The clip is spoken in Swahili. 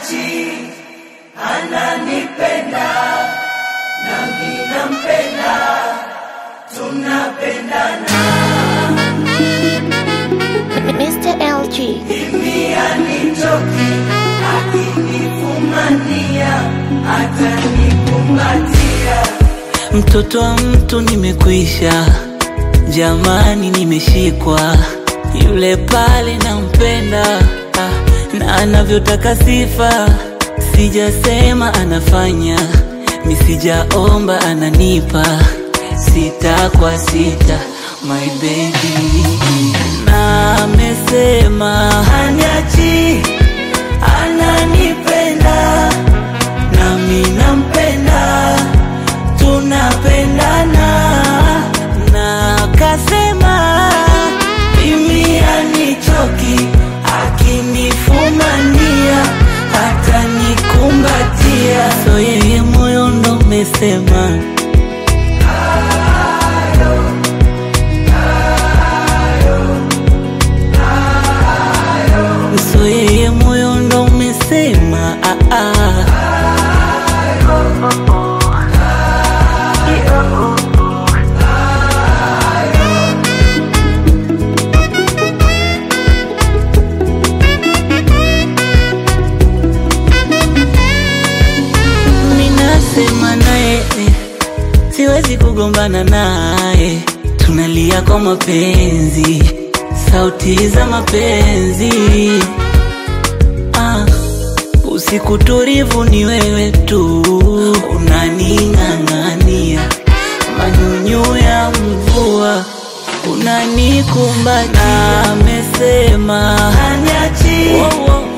haniachi, ananipenda nami nampenda, tunapendana. Mr. LG. Mimi anichoki, akinifumania, atanikumbatia. Mtoto wa mtu nimekwisha, jamani, nimeshikwa yule pale nampenda, ah, na anavyotaka sifa, sijasema anafanya, misijaomba ananipa, sita kwa sita, my baby, na amesema Haniachi, ananipenda, nami nampenda, tunapendana. na kasema Mimi anichoki, akinifumania, atanikumbatia. so yeye moyo ndo umesema so yeye moyo ndo umesema ah, ah. Minasema naye siwezi kugombana naye, tunalia kwa mapenzi, sauti za mapenzi ah. Usiku tulivu ni wewe tu, unaning'ang'ania manyunyu ya mvua, unanikumbatia. Amesema Haniachi, oh, oh,